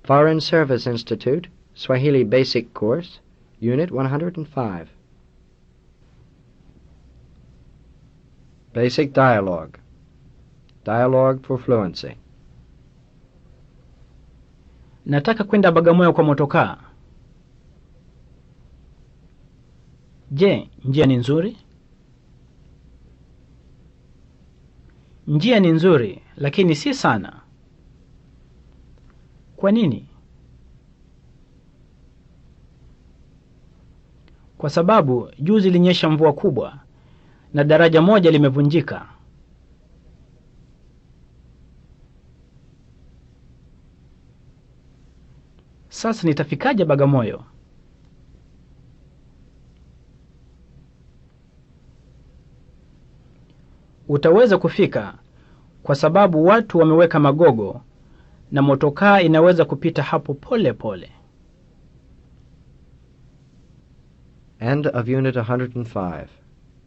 Foreign Service Institute, Swahili Basic Course, Unit 105. Basic Dialogue. Dialogue for Fluency. Nataka kwenda Bagamoyo kwa motokaa. Je, njia ni nzuri? Njia ni nzuri, lakini si sana. Kwa nini? Kwa sababu juzi ilinyesha mvua kubwa na daraja moja limevunjika. Sasa nitafikaje Bagamoyo? Utaweza kufika kwa sababu watu wameweka magogo na motokaa inaweza kupita hapo pole pole. End of Unit 105.